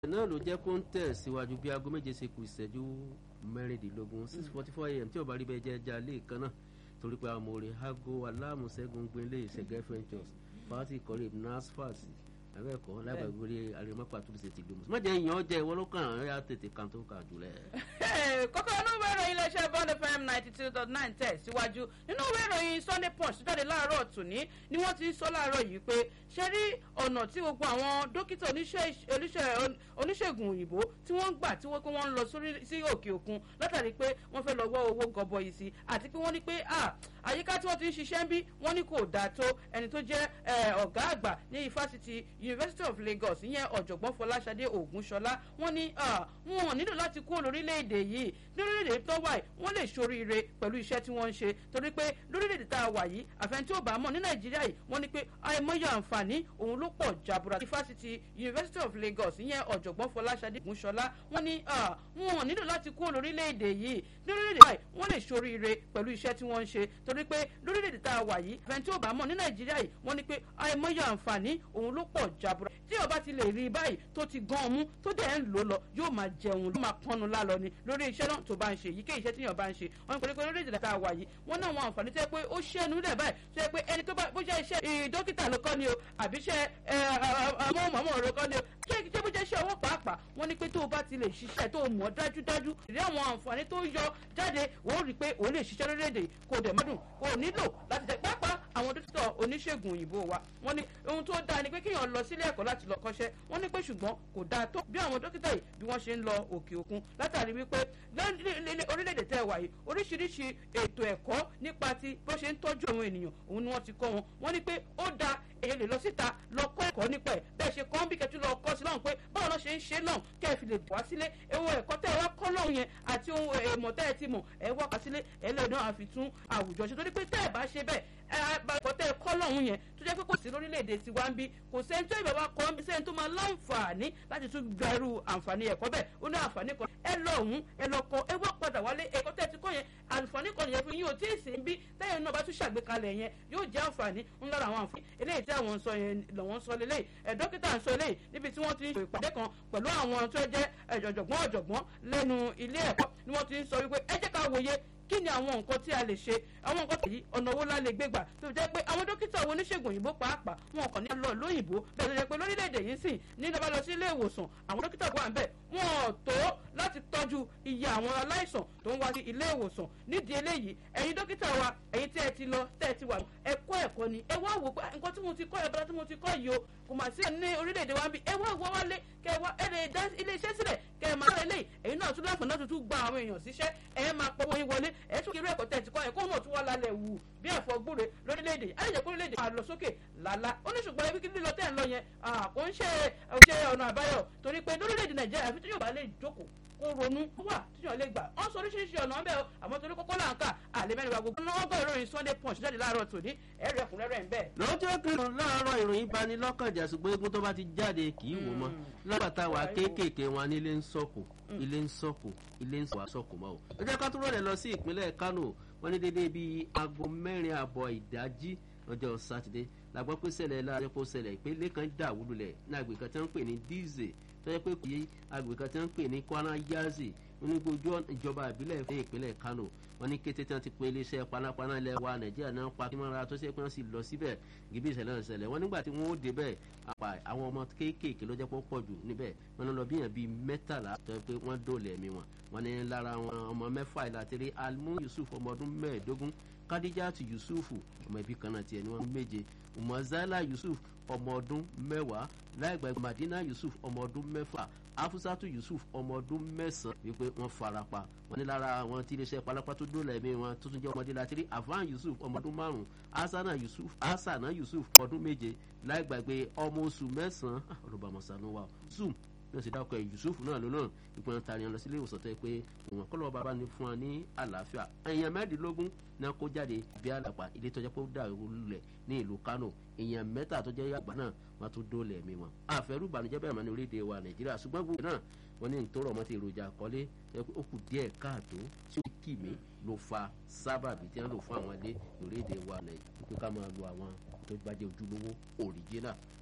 náà ló jẹ́ kó ń tẹ̀ síwájú bí aago méje ṣe kù ìṣẹ́jú mẹ́rìndínlógún six forty four am tí ò bá rí bẹ́ẹ̀ jẹ́ ẹja lé kan náà torí pé amòrè hago aláàmúṣẹ́gun gbélé ìṣẹ̀gẹ́ ventures fati kọ́lé nasfat abẹ́ẹ̀kọ́ lágbàgbére àrèmọ́pà tó ṣe ti gbòmùsùn. mọ̀jẹ̀ ìyàn jẹ́ ìwọ ló kàn án yá tètè kan tó kà jùlẹ̀. kókó inú ìwé ìròyìn iléeṣẹ́ bond fm ninety two dot nine tẹ̀ síwájú nínú ìwé ìròyìn sunday punch tó jáde láàárọ̀ tòní ni wọ́n ti sọ láàárọ̀ yìí pé ṣe rí ọ̀nà tí gbogbo àwọn dókítà oníṣègùn òyìnbó tí wọ́n ń gbà tí wọ́n pé wọ́n ń lọ sí òkè òkun látàrí pé wọ́n fẹ́ lọ wọ́ owó gọbọi sí àti pé wọ́n ní pé àyíká tí wọ́n ti ń ṣiṣẹ́ ń bí wọ́n ní kò dáa tó ẹni tó jẹ́ ọ̀gá àgbà ní ifásitì university of lagos ìyẹn ọ̀jọ̀gbọ́n fọláṣadé ògúnṣọlá wọ́n ní wọn nílò láti kúrò lórílẹ̀‐èdè yìí lórílẹ̀‐èdè tó wà yìí wọ́n lè ṣoríire pẹ̀lú iṣẹ́ tí wọ́n ń ṣe torí pé lórílẹ̀‐èdè tá a wà yìí àfẹn tí ò bá mọ̀ ní nàìjíríà yìí wọ́n ní pé àìmọye àǹfààní òun ló pọ̀ jàbúrà ifásitì university of lagos ìyẹn ọ̀jọ̀gbọ́n fọláṣadé ògúnṣọlá wọ́n ní wọn nílò láti kúrò lórílẹ̀‐èdè yìí lórílẹ̀‐èdè yìí wọ́n lè ṣoríire pẹ̀lú iṣẹ́ tí wọ́n ń ṣe torí pé lórílẹ̀‐èdè tá a wà yìí àfẹn tí ò bá mọ̀ ní nàìjíríà yìí wọ́n ní pé àìmọye àǹfààní òun ló pọ̀ jàbúrà tí ọba ti lè rí báyìí tó ti gan ọmú tó dẹ̀ ń lò lọ yóò máa jẹun ló máa pọnnu lálọ ni lórí iṣẹ́ náà tó bá ń ṣe yìí kí iṣẹ́ tíyàn bá ń ṣe wọn kò ní pé lórí ìdílé tá a wà yìí wọn náà wọn àǹfààní tẹ́ pé ó ṣẹ́nu lẹ̀ báyìí tó yẹ pé ẹni tó bá bó jẹ́ iṣẹ́ dókítà ló kọ́ ni o àbí iṣẹ́ amóhùnmáwòrán ló kọ́ ni o ṣé ṣé bó jẹ́ iṣẹ́ ọwọ́ pàápàá wọn ní pé tó o bá ti lè ṣiṣẹ́ tó o mọ̀ dájúdájú ìrí àwọn àǹfààní tó yọ jáde wò ó rí i pé o lè ṣiṣẹ́ lórílẹ̀‐èdè kò dẹ̀ mọ́dún kò nílò láti jẹ́ pápá àwọn dókítà oníṣègùn òyìnbó wa wọ́n ní ohun tó dáa ni pé kéèyàn lọ sílé ẹ̀kọ́ láti lọ kọ́ṣẹ́ wọ́n ní pé ṣùgbọ́n kò dáa tó bí àwọn dókítà yìí bí wọ́n ṣe ń lọ òkè òkun látàrí wípé orílẹ̀-èdè tẹ́ wà yìí oríṣiríṣi ètò ẹ̀kọ́ nípa ti bó ṣe ń tọ́jú àwọn ènìyàn òun ni wọ́n ti kọ́ wọn wọ́n ní pé ó dáa èyí lè lọ síta lọ kọ́ ẹ̀kọ́ nípa ẹ̀ bẹ́ẹ̀ ṣe kọ́ ń bí kẹ́tù lọ kọ́ sí lọ́hùn pé báwo lọ́ ṣe ń ṣe náà kẹ́ ẹ fi lè wá sílé ewu ẹ̀kọ́ tẹ́ ẹ wá kọ́ lọ́hùn yẹn àti ohun èèmọ̀ tẹ́ ẹ ti mọ̀ ẹ wá wá sílé ẹ lẹ́yìn náà àfi tún àwùjọ ṣe torí pé tẹ́ ẹ bá ṣe bẹ́ẹ̀ ẹ̀kọ́ tẹ́ ẹ kọ́ lọ́hùn yẹn tó jẹ́ pé kò sí lórílẹ̀‐èdè tiwa ń bí kò sẹ́ni tó ìbáwá kọ́ ń bí sẹ́ni tó máa láǹfààní láti tún gbẹrù àǹfààní ẹ̀kọ́ bẹ́ẹ̀ ó ní àǹfààní kan ẹ lọ ọ̀hún ẹ lọ kọ ẹ wá padà wálé ẹ̀kọ́ tẹ́ ẹ ti kọ́ yẹn àǹfààní kan nìyẹn fún yín ò tí ì sí bí tẹ́yìn náà bá tún ṣàgbékalẹ̀ yẹn yóò jẹ́ àǹfààní ńlá àwọn àǹfààní eléyìí tí àwọn sọ yẹn lọ́wọ́ sọ lélẹ́yìí ẹ̀ dókítà ń sọ eléyìí níbi tí wọ́n ti ń ṣe ìpàdé kan pẹ̀lú àwọn tó jẹ́ ọ̀jọ̀gbọ́n ọ̀jọ̀gbọ́n lẹ́nu ilé ẹ̀kọ́ ni wọ́n ti ń sọ wípé ẹ jẹ́ ká wòye kí ni àwọn nǹkan tí a lè ṣe àwọn nǹkan tèyí ọ̀nà owó la lè gbé gbà tó jẹ́ pé àwọn dókítà àwọn oníṣègùn òyìnbó pàápàá wọn kàn ní lọ lóyìnbó bẹ́ẹ̀ tó jẹ́ pé lórílẹ̀‐èdè yìí sìn ní ìjọba lọ sí ilé ìwòsàn àwọn dókítà wà ń bẹ̀ wọn ò tó láti tọ́jú iye àwọn aláìsàn tó ń wá sí ilé ìwòsàn nídìí eléyìí ẹ̀yin dókítà wa ẹ̀yin tí ẹ ti lọ tẹ́ ẹ ti wà ẹ̀kọ́ ẹ̀kọ́ ni ẹ wá wò pé nǹkan tí mo ti kọ́ ẹ̀ bọ́lá tí mo ti kọ́ yìí o kò mà sí ní orílẹ̀-èdè wa ń bí ẹ wá wá wálé kẹ wá ẹ lè dá ilé iṣẹ́ sílẹ̀ kẹ ẹ máa lọ eléyìí ẹ̀yin náà tún láǹfààní láti tún gba àwọn èèyàn síṣẹ́ ẹ máa pọ̀ wọ́n wọlé ẹ tún kí irú ẹ̀kọ́ tẹ̀ ti kọ́ ẹ̀ kó náà tún wá lálẹ́ wù bí ẹ̀fọ́ gbúre lórílẹ̀‐èdè àyẹ̀jẹ̀ kórílẹ̀‐èdè máa lọ sókè lálá ó ní ṣùgbọ́n ẹbí kí lílọ tẹ̀ ń lọ yẹn kò ń ṣe ṣe ọ̀nà àbáyọ torí pé lórílẹ̀‐èdè nàìjíríà àfi tí yóò bá lè jókòó kó ronú wà tíyàn lè gbà ọ́n sọ oríṣiríṣi ọ̀nà ọ̀bẹ o àmọ́ torí kókó là ń kà àlẹ́ mẹ́rin wa gbogbo ọ̀nà ọgbà ìròyìn sunday punch jáde láàárọ̀ tòní ẹ̀rí ẹ̀kúnrẹ́rẹ́ ń bẹ̀. lọ́jọ́ kìrìnnà láàárọ̀ ìròyìn bani lọ́kànjà ṣùgbọ́n egun tó bá ti jáde kì í wò mọ́ lábàtà wa kéékèèké wọn ní ilé ń sọ̀kò ilé ń sọ̀kò ilé ń sọ̀kò mọ́ o. ẹ jẹ́ ká tó rọ̀lẹ́ lọ sí ìpínlẹ̀ kánò wọ́n ní dédé bíi aago mẹ́rin àbọ̀ ìdájí ọjọ́ sátidé la gbọ́ pé ṣẹlẹ̀ láàrin kó ṣẹlẹ̀ ìpínlẹ̀ kan dà wúlulẹ̀ ní agbègbè kan tí wọ́n ń pè ní díze tó yẹ pé kò yé agbègbè kan tí wọ́n ń pè ní kwana yazi onígbójú ìjọba ìbílẹ̀ fún ìpínlẹ̀ kano wọn ní kété tí wọn ti pe iléeṣẹ́ panápaná ilẹ̀ wa nàìjíríà náà pa kí wọ́n ra tó ṣe pé wọ́n sì lọ síbẹ̀ gíbí ìṣẹ̀lẹ̀ ìṣẹ̀lẹ̀ wọn nígbà tí wọ́n ó débẹ̀ àpà àwọn ọmọ kéékèèké ló jẹ́ pé ó pọ̀ jù níbẹ̀ wọn lọ bí yàn bíi mẹ́tàlá tó yẹ pé wọ́n dóòlẹ̀ ẹ̀mí wọn wọn ní lára wọn ọmọ mẹ́fà ìlàtẹ̀rẹ̀ almu yusuf ọmọ ọdún mẹ́ẹ̀ẹ́dógún kadijatu yusufu ọmọ ibi kan náà tiẹ̀ ní wọn méje umazala yusuf ọmọ ọdún mẹ́wàá láìgbà madina yusuf ọmọ ọdún mẹ́fà afusatu yusuf ọmọ ọdún mẹ́sàn-án wípé wọ́n fara pa wọ́n ní lára àwọn tí iléeṣẹ́ palápá tó dóòlà ẹ̀mí wọn tó tún jẹ́ ọmọdé látìrí avan yusuf ọmọ ọdún márùn-ún asana yusuf asana yusuf ọdún méje láìgbàgbé ọmọ oṣù mẹ́sàn-án olùbàmọ̀sánú wa zoom náà sì dákọ̀ ẹ̀ yusuf náà ló náà ìpinnu tari lọ sílé ìwòsàn tó yẹ pé ìwọ̀n kọ́ lọ́wọ́ bàbá ní fún wa ní àlàáfíà èèyàn mẹ́rìndínlógún náà kó jáde bí àlàpà ilé tọ́jà pé ó dà lulẹ̀ ní ìlú kano èèyàn mẹ́ta tó jẹ́ àgbà náà wọ́n tún dóòlẹ̀ ẹ̀mí wọn. àfẹ́rù ìbànújẹ́ bẹ́ẹ̀ mọ́ ní orílẹ̀-èdè wa nàìjíríà ṣùgbọ́n gbogbo náà wọ́n ní nítorí ọmọ ti èròjà àkọlé ó kù díẹ̀ káàtó tí ó kì mí ló fa sábàbí tí wọ́n lò fún àwọn ilé orílẹ̀-èdè wa nàìjíríà pé ká máa lo àwọn tó bá jẹ́ ojúlówó òrìjínà